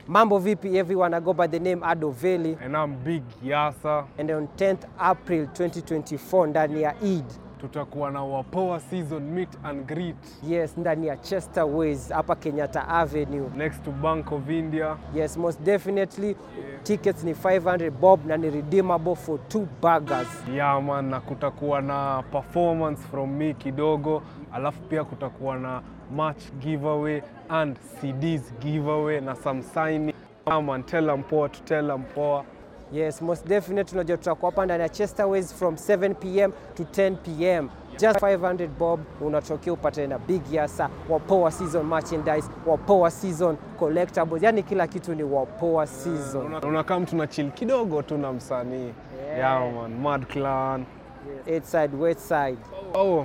Mambo vipi everyone, I go by the name Ado Veli And I'm Big Yasa. and on 10th April 2024 ndani ya Eid. Tutakuwa na Wapoa season meet and greet Yes, ndani ya Chester Ways hapa Kenyatta Avenue. next to Bank of India. Yes, most definitely. Tickets ni 500 bob na ni redeemable for two burgers. Yeah man, na kutakuwa na performance from me kidogo, alafu pia kutakuwa na match giveaway and CDs giveaway na some signing. Yeah man, tell 'em poa to tell 'em poa. Yes, most definitely unajua tutakuwa hapa ndani ya Chester Ways from 7 pm to 10 pm. Just 500 bob unatokea upate na Big Yasa, Wapoa season merchandise, Wapoa season collectibles. Yani kila kitu ni Wapoa season. Una- Unakaa mtu na chill kidogo tu na msanii. Yeah man, Mad Clan. East side, west side. Oh,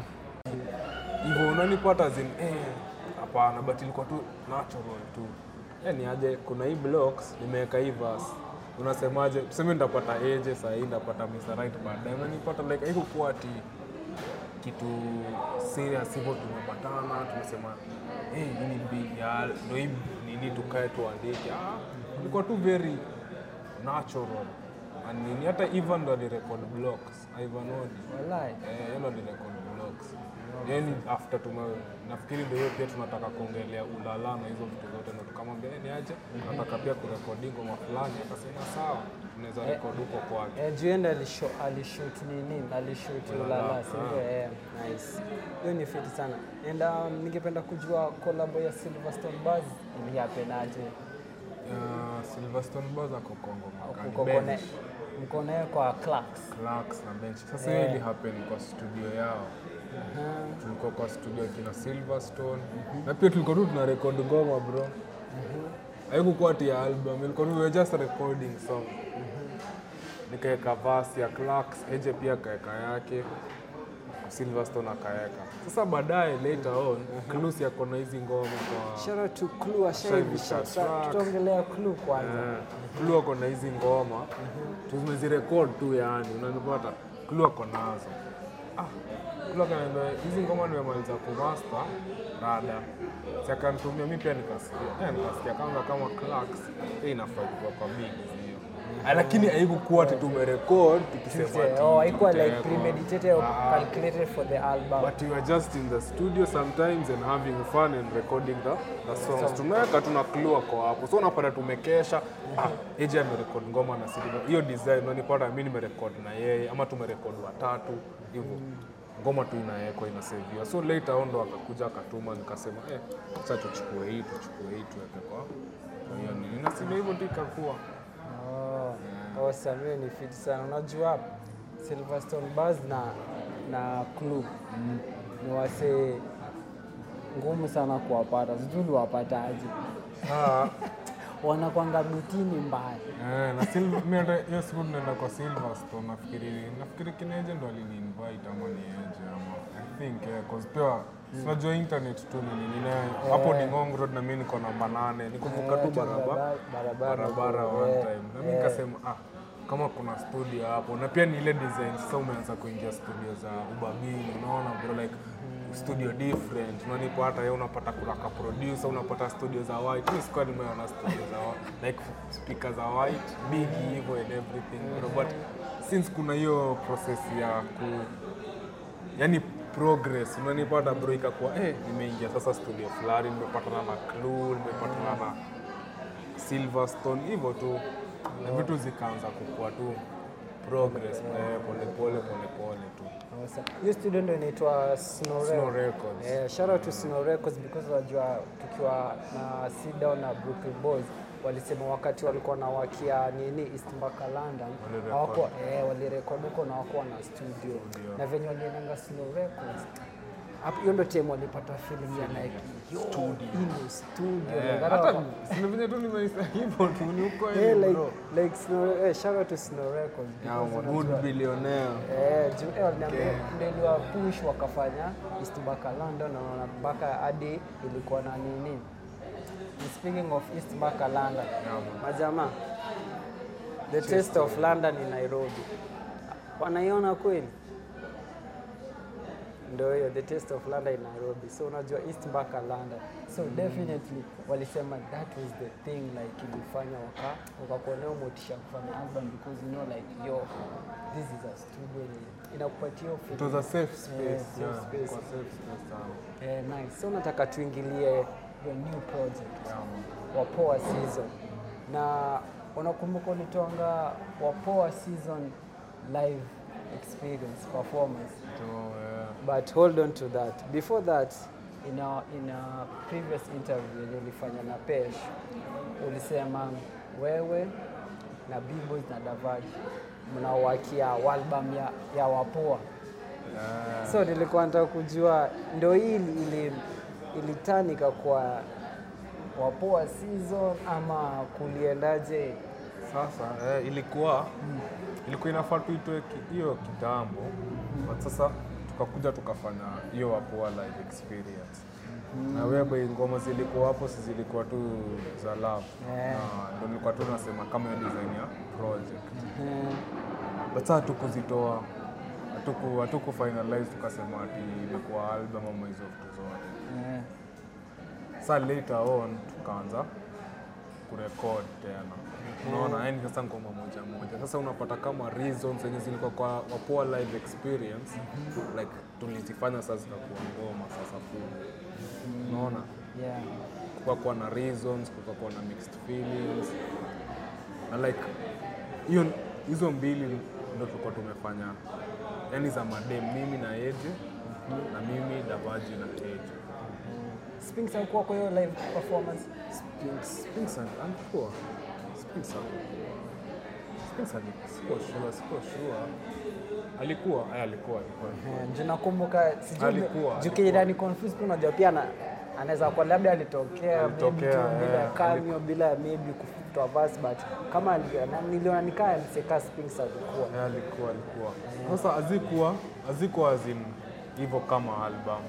hivyo unanipata zin eh, hapana but ilikuwa tu natural tu yani aje kuna hii blocks nimeweka hii verse unasemaje tuseme nitapata eje saa hii nitapata Mr. Right baadaye unanipata like haikukuwa ati kitu serious hivyo tumepatana tumesema hey, hii ni big ya ndo hii nini tukae tuandike ah, ilikuwa tu very natural and nini hata Ivan ndo alirecord blocks Ivan Odi Wallahi. Eh, yeye ndo alirecord vlogs. Yaani after tume nafikiri ndio hiyo pia tunataka kuongelea ulala na hizo vitu zote ndo tukamwambia "Eh, ni aje nataka pia kurekodi ngoma fulani akasema sawa tunaweza rekodi huko kwake. Eh, Juenda alisho- alishoot nini? Alishoot Ulala, Ulala, si ndio? Eh, nice. Hiyo ni fiti sana. And um, ningependa kujua collab ya Silverstone Buzz ilihapenaje? Uh, Silverstone Buzz ako Kongo makani. Uko kone Bench, mko naye kwa Clarks. Clarks na Bench. Sasa hiyo ili happen kwa studio yao. Tulikuwa kwa studio kina Silverstone. Na pia tulikuwa tu tuna record ngoma bro. Haikukuwa ati ya album, ilikuwa tu we were just recording song. Nikaweka verse ya Clarks, Eje pia kaeka yake. Silverstone akaeka. Sasa baadaye later on, Clues yako na hizi ngoma kwa Shout out to Clue ashaivisha. Ashaivisha track. Tutaongelea Clue kwanza. Clue ako na hizi ngoma tumezirekod tu yani, unanipata Clue ako nazo. Ah, Clue akaniambia hizi ngoma nimemaliza kumaster rada, si akanitumia mi pia nikasikia, eh, nikasikia kama kama Clarks hii inafaa kuwa kwa big hiyo, Ah, lakini haikukuwa ati tumerekod tukisema ati Oh, haikuwa like tutaweka. premeditated or Ah, calculated for the album. But we were just in the studio sometimes and having fun and recording the, the songs. Tunaweka tuna clue ako hapo. So unapata tumekesha. Ah, AJ amerekod ngoma na Silva. Hiyo design unanipata mimi nimerekod na yeye ama tumerekod watatu hivyo. Ngoma tu inawekwa inaseviwa. So later on ndo akakuja akatuma nikasema eh, acha tuchukue hii tuchukue hii tuweke kwa kwa hiyo nini. Na sivyo hivyo ndio ikakuwa. Oh, awesome. Hiyo ni fiti sana. Unajua Silverstone Buzz na na Clue ni wasee ngumu sana kuwapata. Sijui uliwapataje? Ah, Wanakwanga bitini mbaya. Eh, na Silver, mimi hata hiyo siku tunaenda kwa Silverstone nafikiri nafikiri kineje ndo alini invite ama ni eje ama I think eh, cause pia unajua internet tu ni nini na hapo ni Ngong Road na mimi niko namba nane nikuvuka tu barabara barabara barabara tu, one eh, time na mimi nikasema ah kama kuna studio hapo na pia ni ile design sasa umeanza kuingia studio za ubabini unaona bro like studio different unanipa hata yeye unapata kuna ka producer unapata studio za white mimi sikuwa nimeona studio za white like speaker za white big hivyo and everything bro but since kuna hiyo process ya ku yani progress unanipata bro ikakuwa eh nimeingia sasa studio fulani nimepatana na Clue nimepatana na Silverstone hivyo tu na vitu zikaanza kukua tu progress eh, pole pole pole pole tu Awesome. Hiyo studio ndio inaitwa Snow Snow Records. Records. Eh, shout out to Snow Records because unajua tukiwa na Sida na Brooklyn Boys walisema wakati walikuwa na wakia nini East Mbaka London Walirecord. hawakuwa eh, walirekodi huko na hawakuwa na studio na venye waliendanga Snow Records hapo, hiyo ndio time walipata feeling ya like yo, hii ndio studio Eh, Like, hata hata- sina venye tu nimeisa hivyo tu ni uko eh, hivi like bro like Snow eh, shout out to Snow Records Yeah, because man, unajua- good billionaire Eh, juu- eh, waliniambia ndio iliwa push wakafanya East mpaka London na naona mpaka hadi ilikuwa na nini. Speaking of East mpaka London, majamaa, the taste of London in Nairobi, wanaiona kweli? ndo hiyo the taste of London in Nairobi so unajua east mpaka London so definitely walisema that was the thing like ilifanya waka wakakuwa nayo motisha kufanya album because you know like yo this is a studio yenye inakupatia hiyo It was a feeling. safe space. Yeah, safe yeah, space. kwa safe space sana. Eh, nice. So nataka tuingilie your new project Yeah, man. Wapoa season na unakumbuka ulitoanga Wapoa season live experience performance So, yeah. but hold on to that before that in a, in a previous interview yenye ulifanya na Pesh ulisema wewe na B-Boys na Davaji mnawakia album ya, ya Wapoa Yeah. so nilikuwa nataka kujua ndo hii ili, ili, ilitanika kwa Wapoa season ama kuliendaje? Sasa eh, ilikuwa ilikuwa inafaa tuitoe ki- hiyo kitambo but sasa tukakuja tukafanya hiyo Wapoa live experience na wewe ngoma zilikuwa hapo, si zilikuwa tu za love Eh. na ndo nilikuwa tu nasema kama hiyo design ya project Eh, but sasa hatukuzitoa hatuku hatuku finalize tukasema ati imekuwa album ama hizo vitu zote eh, sa later on tukaanza kurekod tena unaona yani sasa ngoma moja moja sasa unapata kama reasons zenye zilikuwa kwa wapoa live experience like tulizifanya sasa zikakuwa ngoma sasa full unaona yeah. kukakuwa na reasons kukakuwa na mixed feelings na like hiyo hizo mbili ndo tulikuwa tumefanya yani za madem mimi na eje na mimi davaji na eje Spinks alikuwa kwa hiyo live performance. Spinks, Spinks ali- alikuwa Spinks alikuwa Spinks ali- sikuwa sure, sikuwa sure. Alikuwa, aya alikuwa, alikuwa. Eh, Ndio nakumbuka sijui Alikuwa, juu Kenya ni confused tu unajua pia na anaweza kuwa labda alitokea maybe tu Alitokea, bila eh, cameo bila maybe kutoa verse but kama ali- na- niliona nikaa aliseka Spinks alikuwa. Aya alikuwa, alikuwa. Sasa azikuwa, azikuwa azin hivyo kama album.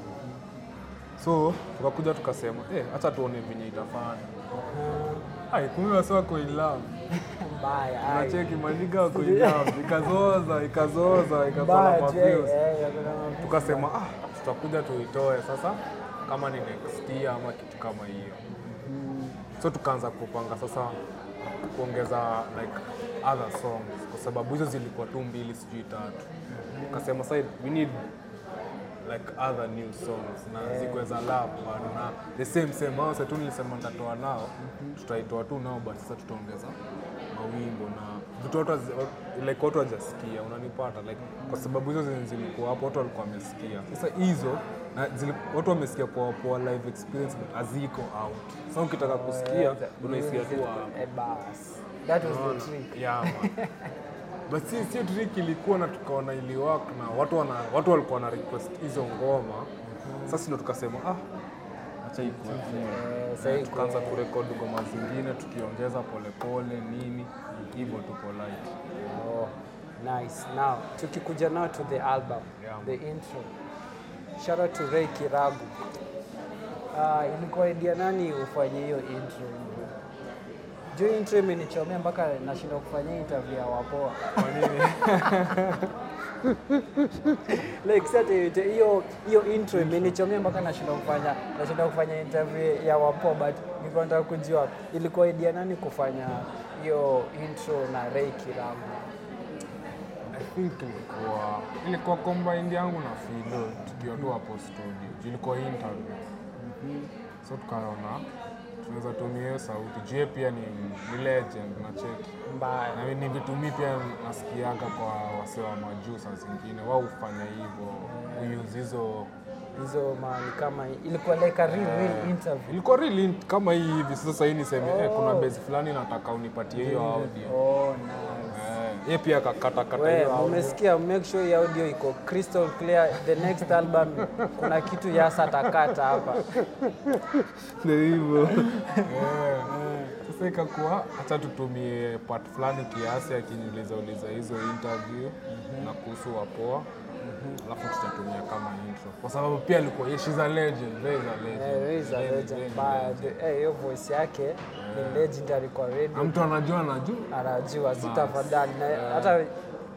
So tukakuja tukasema, eh, acha tuone venye itafanya. Ai, kumbe wasi wako in love. Mbaya. ai. Unacheki maniga wako in love. Ikazoza, ikazoza, ikakuwa na Mbaya tu, eh, maviews. eh, yakuna maviews. tukasema ah, tutakuja tuitoe sasa kama ni next year ama kitu kama hiyo so tukaanza kupanga sasa kuongeza like other songs kwa sababu hizo zilikuwa tu mbili sijui tatu tukasema sasa we need like other new songs na zikuwe za love bado na the same same hao sasa tu nilisema nitatoa nao tutaitoa tu nao but sasa tutaongeza mawimbo na vitu watu hazi- like watu hawajasikia unanipata like kwa sababu hizo zenye zilikuwa hapo watu walikuwa wamesikia sasa hizo na zili, watu wamesikia kwa kwa live experience but haziko out sasa ukitaka kusikia unaisikia tu hapo Eh, bas. That was the trick. Yeah, man. but si sio trick ilikuwa na tukaona iliwork na watu wana, watu walikuwa na request hizo ngoma sasa ndio tukasema ah acha ikuwe Eh, sasa hii tukaanza kurekodi ngoma zingine tukiongeza polepole nini hivyo tuko light Oh, nice. Now, tukikuja now to the album, Yeah. the intro. Shout out to Ray Kiragu. Uh, ilikuwa idea nani ufanye hiyo intro hivyo? Juu intro imenichomea mpaka nashindwa kufanya interview ya wapoa. kwa nini like sasa hiyo hiyo intro imenichomea mpaka nashindwa kufanya nashindwa kufanya interview ya wapoa but nilikuwa nataka kujua ilikuwa idea nani kufanya hiyo intro na Ray Kiragu. I think ilikuwa ilikuwa combined yangu na Filo tukiwa tu hapo studio Juu ilikuwa interview so tukaona tunaweza tumia hiyo sauti juu yeye pia ni, ni legend na cheki Mbaya. na ni vitu mi pia nasikiaga kwa wasee wa majuu saa zingine wao hufanya hivyo uuse hizo hizo mani kama ilikuwa like a real, real interview. ilikuwa really int- kama hii hivi sasa hii niseme eh, kuna base fulani nataka unipatie hiyo audio Oh, nice. eh, yeye pia akakatakata We, hiyo audio umesikia, make sure your audio iko crystal clear. The next album kuna kitu Yasa atakata hapa. Ndio hivyo Eh, sasa ikakuwa hacha tutumie part fulani kiasi akiniuliza uliza hizo interview na kuhusu wapoa alafu tutatumia kama intro kwa sababu pia alikuwa yeah, she's a legend Ray is a legend Eh, Ray is a Ray- legend, Ray ni but legend. eh, hiyo voice yake ni legendary kwa na radio. mtu anajua anajua Anajua si tafadhali, na hata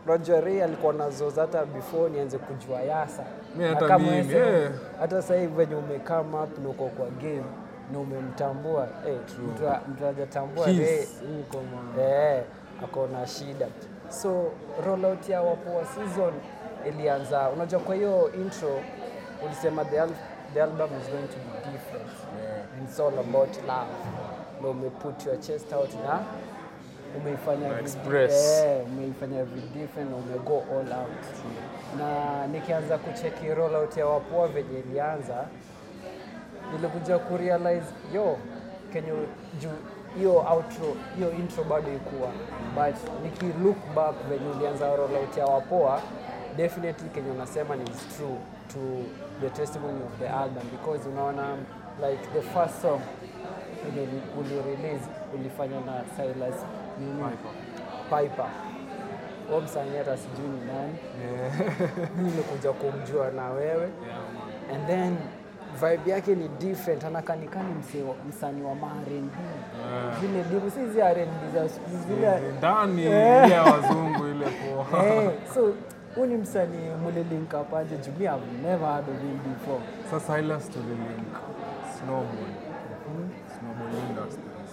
unajua Ray alikuwa nazo hata before nianze kujua Yasa. Mi Na hata kama mimi, wewe eh. hata sasa hivi venye umekama up na uko kwa game na umemtambua eh, mtu a- mtu hajatambua His, Ray huko man. eh, ako na shida. So rollout ya Wapoa season ilianza, unajua kwa hiyo intro ulisema the, al the album is going to be different Yeah. and it's all about love. Na umeput your chest out na umeifanya every- express. eh, umeifanya every different na umego all out. Na nikianza kucheki rollout ya Wapoa venye ilianza nilikuja kurealize yo kenye juu hiyo outro hiyo intro bado ikuwa but niki look back venye ulianza rollout ya wapoa definitely kenye unasema ni is true to the testimony of the album because unaona like the first song yenye uli release ulifanya na Silas nini Piper huo msanii hata sijui ni nani Mimi nilikuja kumjua na wewe and then vibe yake ni different anakanikani msanii wa R&B zile dibu si zi R&B za siku hizi, zile ndani ile ya wazungu ile poa eh so huu ni msanii mlilinka paje juu mi have never heard of him before sasa Silas tulilink snowball snowball industries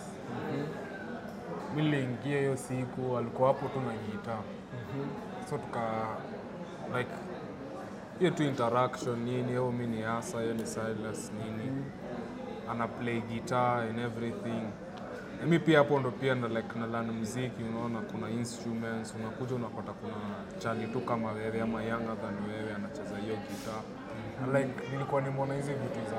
mi niliingia hiyo siku alikuwa hapo tu na gitaa so tuka like hiyo tu interaction nini au mi ni hasa hiyo ni Silas nini ana play guitar and everything Na mi pia hapo ndo pia na like na learn muziki unaona kuna instruments unakuja unapata kuna chali tu kama wewe ama younger than wewe anacheza hiyo guitar Na like nilikuwa nimeona hizi vitu za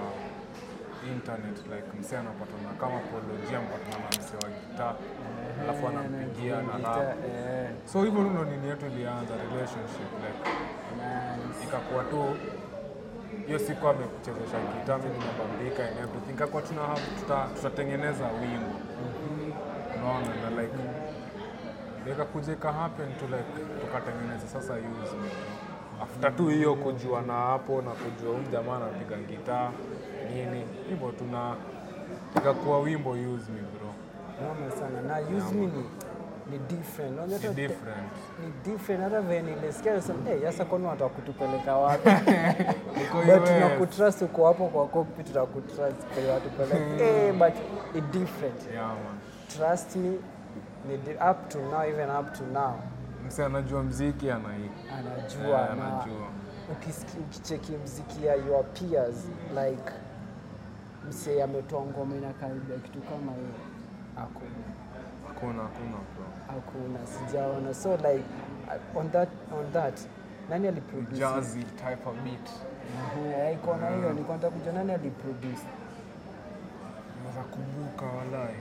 internet like msee anapatana kama apolojia mpatana na msee wa gitaa alafu anampigia na rap eh so hivyo ndo nini yetu ilianza relationship like nice. ikakuwa tu hiyo siku amekuchezesha gitaa mimi nimebambika and everything ikakuwa tuna tuta- tutatengeneza wimbo unaona na like ikakuja ika happen to like tukatengeneza sasa use me after tu hiyo kujua na hapo na kujua huyu jamaa anapiga gitaa nini hivyo tuna ikakuwa wimbo use me bro Noma sana na use me ni ni different Unajua ni hata- different ni different hata venye nilisikia nasema hey, sasa kwani wataka kutupeleka wapi Iko but US. tunakutrust uko hapo kwa cockpit tunakutrust kwenye watupeleke hey, but it different yeah man trust me ni di- up to now even up to now msee anajua mziki anai anajua Eh, na anajua. ukisiki- ukicheki mziki ya your peers like msee ametoa ngoma inakaribia kitu kama hiyo hakuna hakuna hakuna bro hakuna sijaona so like uh, on that on that nani aliproduce jazzy type of beat Ehe, iko na hiyo nilikuwa nataka kujua nani aliproduce naweza kumbuka walai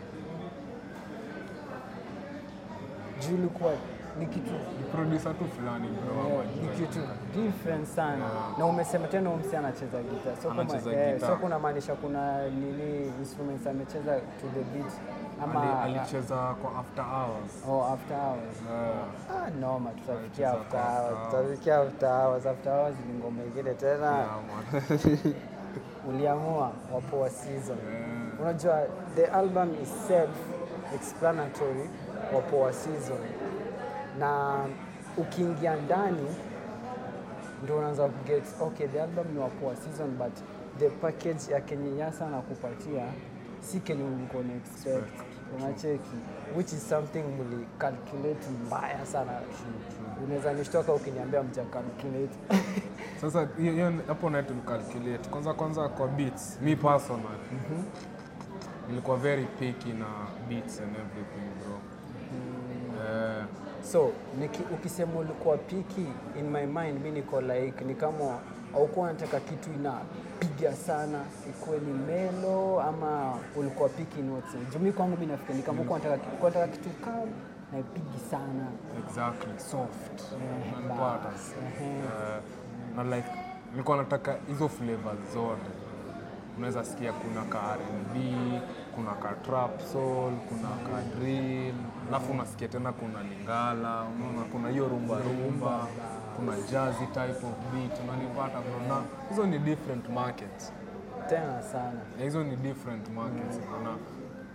juu ilikuwa ni kitu ni producer tu fulani bro eh, hapa ni juu. kitu different sana na umesema tena huyu msee anacheza gita so, Anacheza kama, eh, gitaa. so kuna maanisha kuna nini instruments amecheza to the beat ama Ali- alicheza kwa after hours oh, after hours Eh, ah, noma tutafikia Alicheza after kwa hours after hours. tutafikia after hours after hours ni ngoma ingine tena yeah, man. uliamua wapoa season unajua the album is self explanatory wapoa season na ukiingia ndani ndio unaanza kuget okay the album ni wapoa season but the package ya kenye yasa nakupatia si kenye ulikuwa na expect unacheki which is something muli calculate mbaya sana unaweza nishtoka ukiniambia mja calculate sasa hiyo- hiyo hapo naye tulicalculate kwanza kwanza kwa beats mi personal nilikuwa very picky na beats and everything bro Eh, so niki, ukisema ulikuwa piki in my mind mi niko like ni kama aukuwa nataka kitu inapiga sana ikuwe ni melo ama ulikuwa piki in what sense? Juu mi kwangu mi nafikiri ni kama ulikuwa nataka ulikuwa nataka kitu kam na ipigi sana exactly soft Eh, unanipata bas, ehe. Eh, na like nilikuwa nataka hizo flavors zote unaweza sikia kuna ka R&B kuna ka trap soul kuna ka drill alafu unasikia tena kuna lingala unaona kuna hiyo rumba rumba kuna jazzy type of beat unanipata bro na hizo ni different markets tena sana na hizo ni different markets na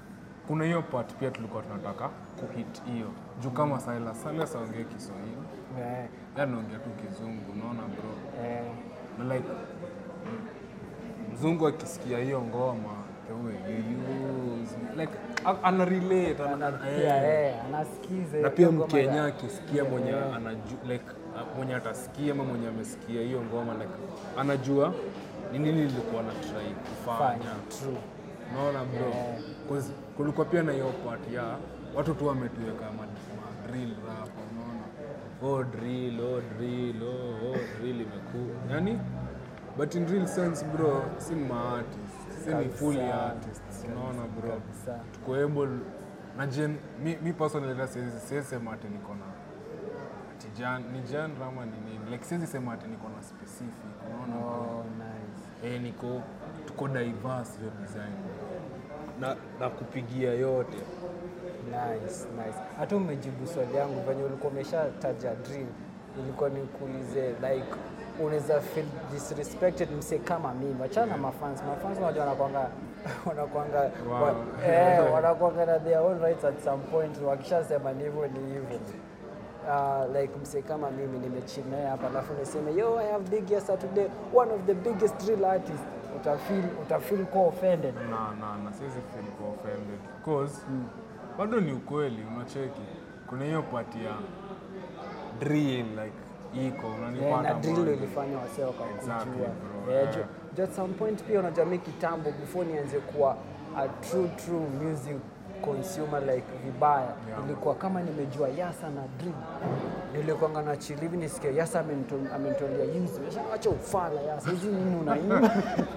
kuna hiyo part pia tulikuwa tunataka kuhit hiyo juu kama Silas Silas aongee Kiswahili Eh, yeye anaongea tu Kizungu unaona bro eh, na like mzungu akisikia hiyo ngoma the way you use like a- ana relate ana, ana- eh. pia, eh, anasikiza na pia hiyo ngoma mkenya ya- akisikia mwenye anaju, like uh, mwenye atasikia ama mwenye amesikia hiyo ngoma like anajua ni nini lilikuwa na try kufanya fanya true unaona bro Yeah. 'Cause kulikuwa pia na hiyo part ya watu tu wametuweka ma, ma drill rap unaona oh drill oh drill oh, oh drill imekuu yani but in real sense bro si ma artist si ni fully Kabisa. artists unaona bro Kabisa. tuko able na gen mi, mi personally hata siwezi siwezi sema ati niko na ati jan ni genre ama ni nini like siwezi sema ati niko na specific unaona bro oh, nice. eh, niko tuko diverse hiyo design na, na kupigia yote Nice, nice. Hata umejibu swali yangu venye ulikuwa umeshataja drill, ilikuwa nikuulize like unaweza feel disrespected mse kama mimi. Achana na mafans. Mafans unajua wanakwanga wanakwanga Wow. wa, eh, wanakwanga na their own rights at some point. Wakishasema ni hivyo ni hivyo. Uh, like mse kama mimi nimechill naye hapa alafu niseme yo I have big yes today one of the biggest drill artists utafeel utafeel ko offended na na na siwezi feel ko offended cause bado ni ukweli unacheki kuna hiyo part ya drill like iko Yeah, unanipata na drill bwana. ilifanya wasee wakakujua. Exactly, bro. Yeah, Yeah. ju- ju- at some point pia unajua mi kitambo before nianze kuwa a true true music consumer like vibaya Yeah. ilikuwa kama nimejua yasa na drill nilikuanga na chill hivi nisikia yasa amenito- amenitolea yuzu acha ufala yasa hizi nini unaimba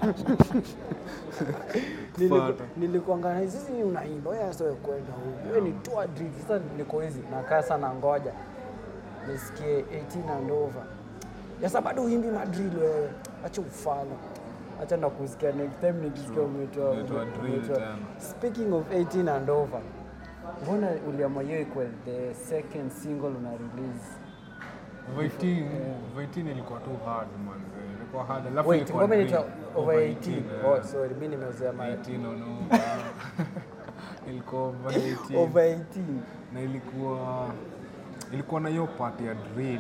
Niliku- Kufuata. nilikuanga na hizi nini unaimba wewe yasa wewe kwenda huko wewe ni toa drill sasa niko hizi nakaa sana ngoja nisikie 18 and over. Sasa bado uimbi madrill wewe, acha ufala. Acha na kusikia next time nikisikia umetoa Umetoa drill umetoa- tena. Speaking of 18 and over, mbona uliamua hiyo ikuwe the second single una release? Vitin, Vitin ilikuwa tu hard man. Ilikuwa hard. Alafu Wait, ilikuwa ngoma drill. inaitwa over 18. eh. Oh, sorry, mimi nimezoea ma 18 on over. ilikuwa over 18. over 18. na ilikuwa ilikuwa na hiyo part ya drill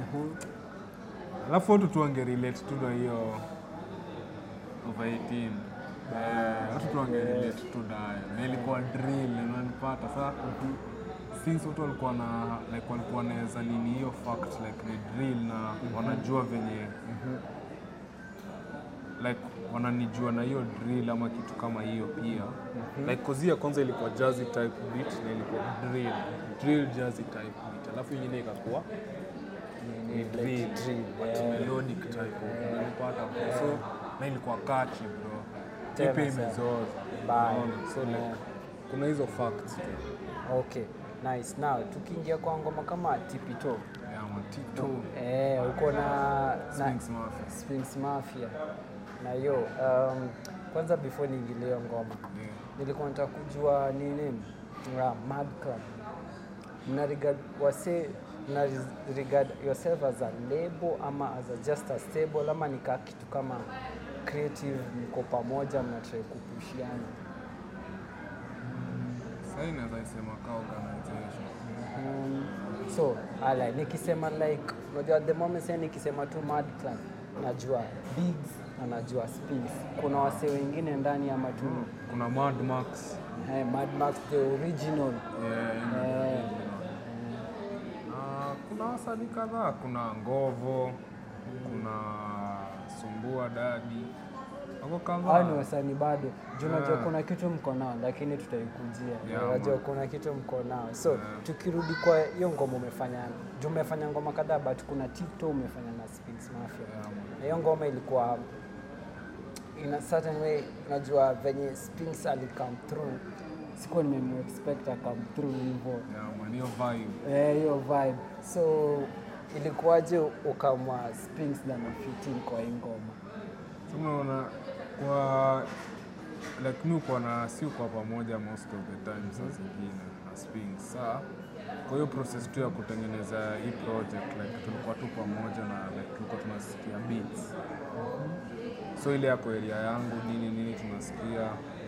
alafu watu tu wangerelate tu na hiyo over 18 Eh, watu tu wangerelate tu nayo na ilikuwa drill unanipata sa since watu walikuwa na like walikuwa wanaweza nini hiyo fact like ni drill na wanajua venye like wananijua na hiyo drill ama kitu kama hiyo pia like kozi ya kwanza ilikuwa jazzy type beat na ilikuwa drill drill jazzy type beat alafu ingine ikakuwa ni drill but melodic type unanipata bro so na ilikuwa catchy bro Tena ipe sana. imezoza Bye. Unaona? so like Yeah. kuna hizo facts tu Okay, nice. Now tukiingia kwa ngoma kama Tipito. yeah man tito Eh, uko na na Sphinx Mafia Sphinx Mafia na hiyo um, kwanza before niingilie hiyo ngoma yeah nilikuwa nataka kujua ni nini uh, Mad Club mna regard wase mna regard yourself as a label ama as a just a stable ama nikaa kitu kama creative mko pamoja mna try kupushiana sasa inaweza isema ka organization Mm, so ala nikisema like unajua at the moment sasa nikisema tu Mad Club najua Bigs na najua Spinks. Kuna wasee wengine ndani ama tu kuna Mad Max eh, Mad Max the original yeah, Eh. yeah. Na kuna wasanii kadhaa, kuna Ngovo, kuna Sumbua Dadi, wako hao ni kadhaa. wasanii bado juu unajua Yeah. kuna kitu mko nao lakini tutaikujia Yeah, unajua man. kuna kitu mko nao so Yeah. tukirudi kwa hiyo ngoma umefanya juu umefanya ngoma kadhaa but kuna Tito umefanya na Spinks Mafia Yeah, man. na hiyo ngoma ilikuwa in a certain way unajua venye Spinks ali come through sikuwa nimemexpect a come through hivyo Yeah, man, hiyo vibe. Eh, hiyo vibe so ilikuwaje ukamwa Spinks na Mafitin kwa hii ngoma So unaona kwa like mi uko na si uko pamoja most of the time saa zingine na Sphinx. Saa kwa hiyo process tu ya kutengeneza hii project like tulikuwa tu pamoja na like tulikuwa tunasikia beats. So ile yako area yangu nini nini tunasikia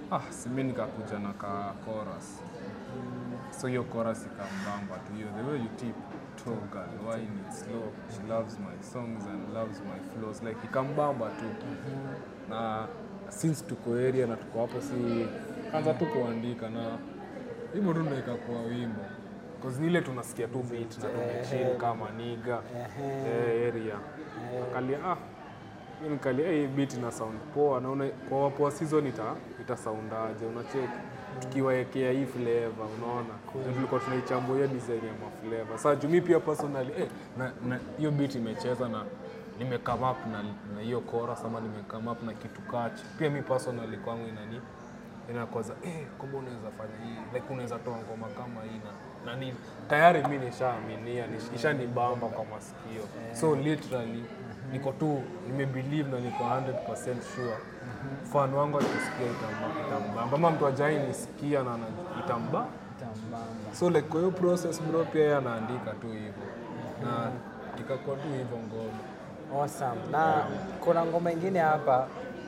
ah, simi nikakuja na ka chorus so hiyo chorus ikambamba tu hiyo the way you tip tall girl wine it slow she loves my songs and loves my flows like ikambamba tu na since tuko area na tuko hapo si kanza tu kuandika na hivyo tu ndo ikakuwa wimbo cause ni ile tunasikia tu beat na tumechill kama niga eh, area akalia ah hiyo nikalia hii beat ina sound poa naona kwa wapoa season ita ita soundaje unacheki tukiwaekea hii flavor unaona Na tulikuwa tunaichambua hiyo design ya maflavor sasa juu mi pia personally eh, na na hiyo beat imecheza na nime come up na na hiyo chorus ama nime come up na kitu kachi pia mi personally kwangu inani inakwaza eh, kumbe unaweza fanya hii like unaweza toa ngoma kama hii na na ni tayari mi nishaaminia nish- ishanibamba kwa masikio so literally niko tu nimebelieve na niko 100% sure fan wangu akisikia itamba- itambamba ama mtu ajai nisikia na ana- itamba Tambamba. so like kwa hiyo process bro pia yeye anaandika tu hivyo na ikakuwa tu hivyo ngoma Awesome. Na kuna ngoma ingine hapa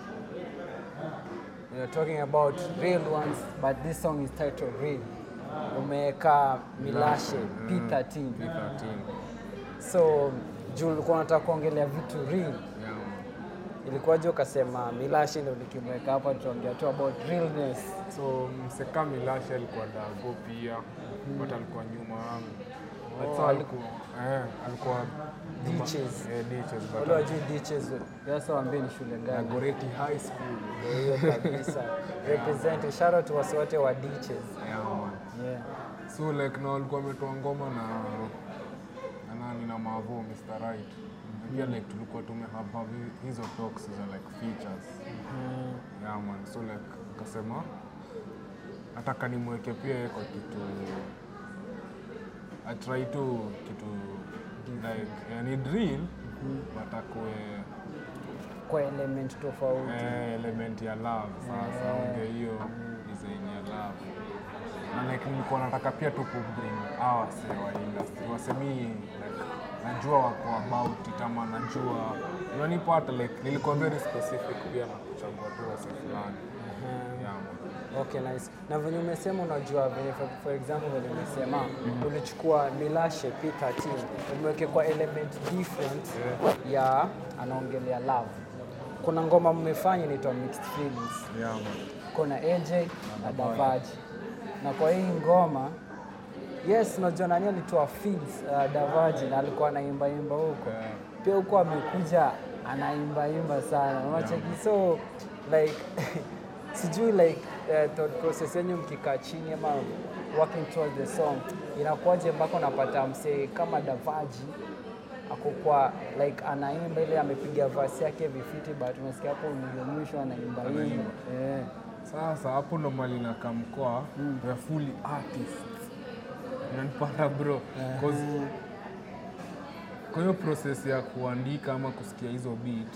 we are talking about real ones but this song is titled Real. Umeweka Milashe P13. P13 So juu ulikuwa unataka kuongelea vitu real. yeah, man. Ilikuwaje ukasema Milashe ndio nikimweka hapa tuongea tu about realness. so mseka milasha alikuwa dago pia but alikuwa nyuma yangu But Oh, so aliku- alikuwa eh, alikuwa nyuma- Ditches. eh, ditches but Wale wajui ditches. Sasa waambie ni shule gani? Dagoretti High School Ndio hiyo kabisa. Represent shout out to wasi wote wa ditches. yeah, man. Yeah. so like na walikuwa wametoa ngoma na na nani na Mavo Mr. Right Na pia like tulikuwa tumehapa hizo talks za like features yeah man so like akasema nataka nimweke pia yeye kwa kitu I try tu kitu like yani drill but akue Kwa element tofauti. eh, element ya love sasa ongea hiyo design ya love na like nilikuwa nataka pia tu kubring hawa wase wa industry wasemi like najua wako about it ama najua unanipata like nilikuwa very specific pia na kuchagua tu wase fulani yeah, man. Okay, nice. Na venye umesema unajua venye for, for example venye umesema ulichukua Milashe P13 umeweke kwa element different ya anaongelea love. Kuna ngoma mmefanya inaitwa Mixed Feelings. Yeah, man. Kuna AJ na Davaji. Na kwa hii ngoma yes, unajua nani alitoa feeds uh, Davaji na alikuwa anaimba imba huko. Yeah. Pia huko amekuja anaimba imba sana. Unacheki so like sijui like uh, thought process yenyu mkikaa chini ama working towards the song inakuwaje mpaka unapata msee kama Davaji ako kwa like anaimba ile amepiga verse yake vifiti but unasikia hapo mwisho mwisho anaimba imba. Eh. Sasa hapo ndo mali na kamkoa we are fully artists. Unanipata bro. 'Cause kwa hiyo process ya kuandika ama kusikia hizo beat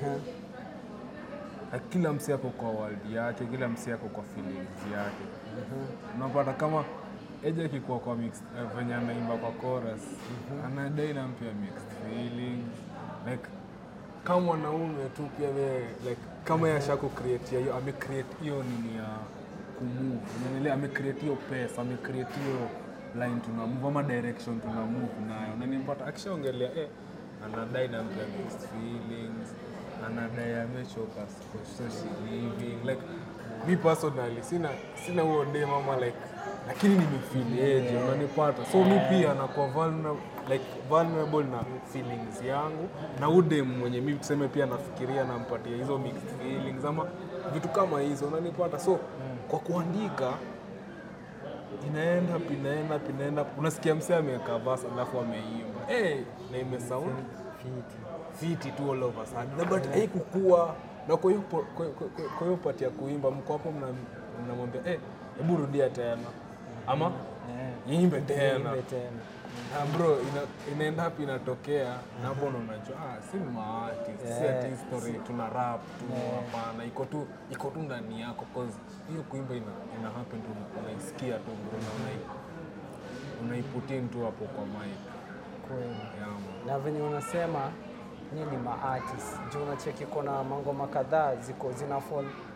na kila msi ako kwa world yake, kila msi ako kwa feelings yake. Unapata kama Eja akikuwa kwa mixed, eh, venye anaimba kwa chorus anadai nampia mixed feelings like kama mwanaume tu pia we, like kama yashaku create hiyo ame create hiyo nini ya kumove unaelewa ame create hiyo pesa ame create hiyo line tuna move ama direction tuna move nayo unanipata akishaongelea eh anadai nampia mixed feelings anadai amechoka so she living like mi personally sina sina huo dem ama like lakini nimefeel unanipata so mi pia nakuwa vulnerable, like vulnerable na feelings yangu na udem mwenye mi tuseme pia nafikiria nampatia hizo mixed feelings ama vitu kama hizo unanipata so kwa kuandika inaenda pinaenda pinaenda unasikia msee ameweka verse alafu ameimba hey, na imesound fiti tu all over sudden. na but haikukua na kwa hiyo po- kwa- kwa- kwa- kwa hiyo pati ya kuimba mko hapo mna- mnamwambia eh, hebu rudia tena ama iimbe tena Imbe tena. na bro ina, inaenda hapo inatokea na hapo ndo unajua ah, si ni maartist si Yeah. ati story tuna rap tu hapana iko tu iko tu ndani yako cause hiyo kuimba ina, ina happen tu unaisikia tu bro na unai unaiputin tu hapo kwa mic Kweli. yeah, man. na venye unasema ni ni maartist juu unacheki kuna mangoma kadhaa ziko zina fall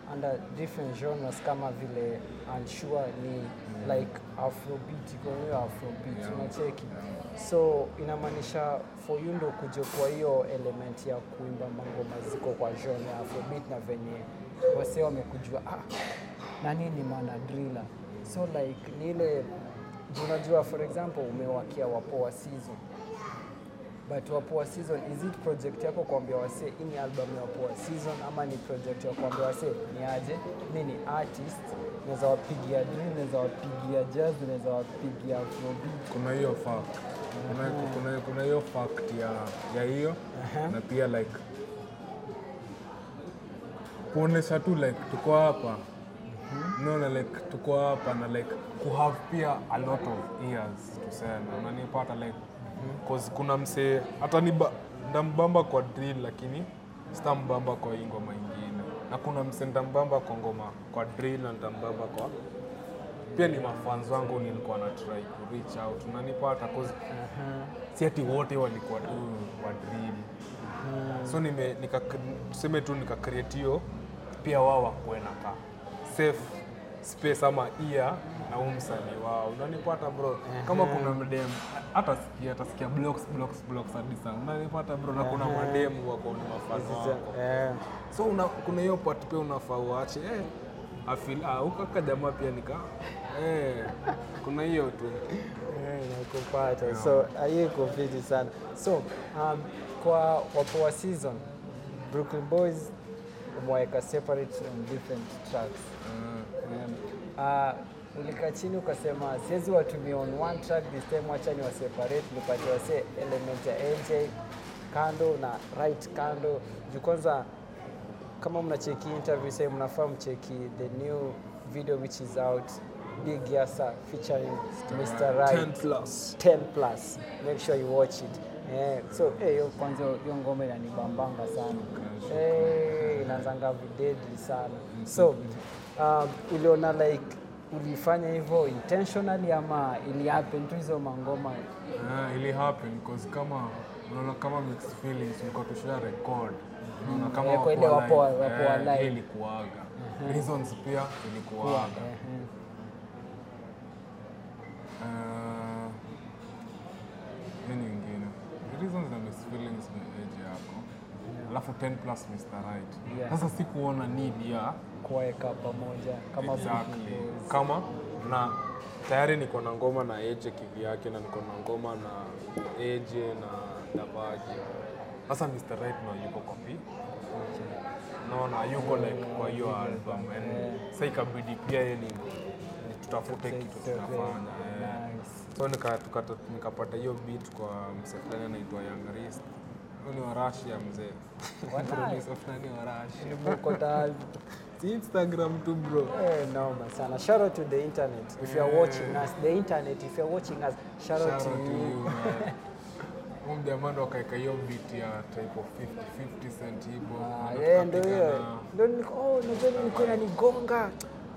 under different genres kama vile unsure ni like afrobeat iko hiyo afrobeat Yeah. unacheki so inamaanisha for you ndo kuja kwa hiyo element ya kuimba mangoma ziko kwa genre ya afrobeat na venye wasee wamekujua ah, nani ni mana driller so like ni ile juu unajua for example umewakia wapoa season but wapoa season is it project yako kuambia wasee hii ni album ya wapoa season ama ni project ya kuambia wasee ni aje mi ni artist naweza wapigia drill naweza wapigia jazz naweza wapigia afrobeat kuna hiyo fact kuna, kuna, kuna hiyo fact ya ya hiyo na pia like kuonesha tu like tuko hapa naona like tuko hapa na like kuhave pia a lot of ears tuseme unanipata like cause kuna msee hata ni ba- ndambamba kwa drill lakini stambamba kwa hii ngoma ingine na kuna msee ndambamba kwa ngoma kwa drill na ndambamba kwa pia ni mafans wangu nilikuwa na try ku reach out unanipata cause si ati wote walikuwa tu wa drill so nime nika tuseme tu nika create hiyo pia wao wakuwe na ka safe space ama ear na huu msanii wao unanipata bro kama kuna mdem hata sikia atasikia blocks blocks blocks hadi sana unanipata bro na kuna mademu wako ni mafano wako Eh, so una, kuna hiyo part pia unafaa uache eh, afil ah, ukaka jamaa pia nika eh, kuna hiyo tu eh, nakupata so hiyo iko fiti sana so um, kwa wapoa season brooklyn boys umeweka separate on different tracks Um, uh, ulikaa chini ukasema siwezi watumia on one track this time, wacha ni waseparate, nipatie wase element ya AJ kando na right kando juu kwanza kama mnacheki interview sasa mnafaa mcheki the new video which is out Big Yasa featuring Mr. Right 10 plus 10 plus make sure you watch it eh, so eh, hiyo kwanza hiyo ngoma inanibambanga sana eh, inaanzanga videdli sana so um, uliona like ulifanya hivyo intentionally ama ili happen tu hizo mangoma Ah, ili happen because kama unaona kama mixed feelings ulikuwa tusha record unaona kama Eh, kwa ile wapo wapo- alive, wapo eh, alive. ile ilikuaga reasons pia ilikuaga Eh, Ah, nini ingine reasons na mixed feelings ni age yako alafu 10 plus Mr. Right Yeah. sasa sikuona need ya kuweka pamoja kama exactly Brooklyn Boys. kama na tayari niko na ngoma na Eje kivyake na niko na ngoma na Eje na Davaji. Sasa Mr. Right no yuko kwa pi naona yuko like kwa hiyo album and sasa ikabidi pia yeye ni ni tutafute kitu tunafanya eh. Nice. so nika, tukata, nikapata hiyo beat kwa msee fulani anaitwa Young Rist huyo ni wa Russia mzee producer fulani wa Russia Nimekota si Instagram tu bro Eh, noma sana. Shout out to the internet. If you are watching us, the internet, if you are watching us, shout, out Shout to out to you. you, man. Huyu mjamaa ndo akaeka hiyo beat ya type of 50 50 cent hivyo. Ah, Na yeah, ndio tukapigana- hiyo. Ndio niko oh, najua nilikuwa inanigonga.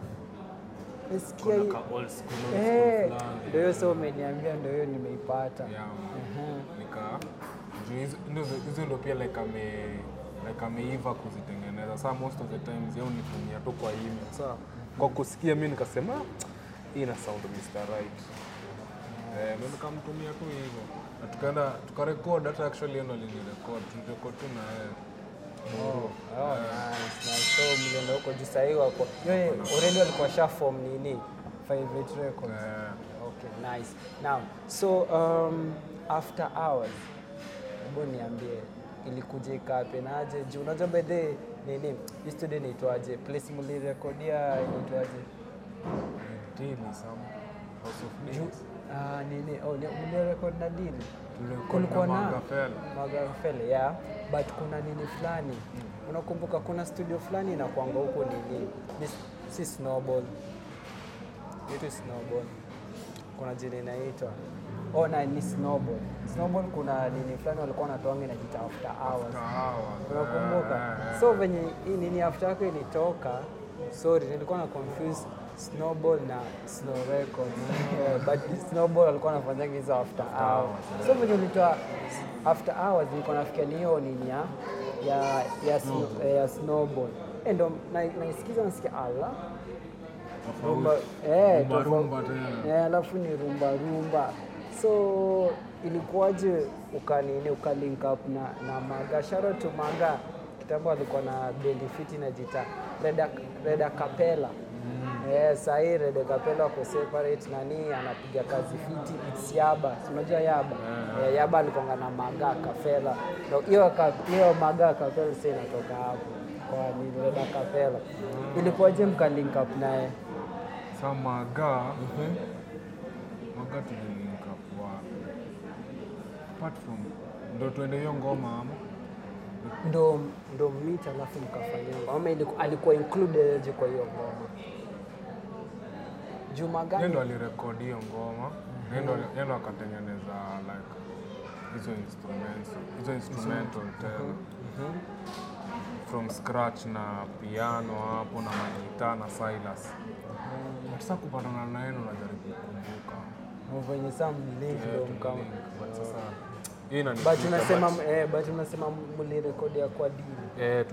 Nasikia kuna hii. ka old school, old school Eh, fulani. ndio hiyo sio umeniambia ndio hiyo nimeipata. Yeah, nika juu hizo- hizo- hizo ndo pia like ame like ameiva kuzitengeneza saa most of the times yeye unitumia tu kwa email saa kwa kusikia mi nikasema "Ah, hii ina sound Mr. Right eh, ndo nikamtumia tu hivyo na tukaenda tukarekod hata actually yeye ndo alinirekod tulirekod tu na yeye Oh, oh, nice, nice. So mlienda huko juu sahii wako. Yeye already walikuwa sha form nini? Favorite Records. Eh, Okay, nice. Now, so um, after hours, hebu niambie ilikuja ikapenaje? Juu unajua by the way, nini hii studio inaitwaje? Place mlirekodia inaitwaje? Dili, some House of Juu Deals. ah, nini? Oh, ni mlirekod na dini Tulirekod kulikuwa na na Magafela. Magafele, yeah. But kuna nini fulani unakumbuka, kuna studio fulani inakwanga huko nini, ni, si Snowball, itu Snowball, kuna jina inaitwa oh, na ni Snowball. Snowball kuna nini fulani walikuwa wanatoanga inajiita after hours Kahawa. unakumbuka? Eh, eh, So venye hii nini after yako ilitoka, sorry, nilikuwa na confuse Snowball na Snow Records. Eh, but Snowball alikuwa anafanyanga hizo after hours. So venye ulitoa after hours nilikuwa nafikia ni hiyo nini ya ya ya, snow, eh, ya Snowball. Eh, ndo na- naisikiza nasikia ala Tofauti. rumba eh, Rumba, tofa- rumba tena. eh, alafu ni rumba rumba so ilikuwaje ukanini ukalink up na, na maga sharo to maga kitambo alikuwa na bendi fiti na jita reda, reda kapela Eh, sahii Rede Kapela wako separate nani anapiga kazi fiti it's Yaba. Si unajua Yaba? Eh, Yaba alikonga na Maga Kapela. Ndio hiyo ka- hiyo Maga Kapela sasa inatoka hapo. Kwa ni Rede Kapela. Ilikuwaje mka link up naye? Sa maga maga tulilink up wa apart from ndo tuende hiyo ngoma ama Ndo ndo meet alafu mkafanya ngoma. Ama iliku- alikuwa included aje kwa hiyo ngoma? Juma yeye gani? ndo alirekodi hiyo ngoma yeye ndo- yeye ndo akatengeneza like hizo instruments hizo instrumental tena from scratch na piano hapo na magita na Silas But sasa kupatana na yeye ndo najaribu kukumbuka Venye saa mlink Eh, ndo mkama. tulilink, but sasa hii But inanifika, unasema but- eh, but unasema mlirekodia kwa dini. eh,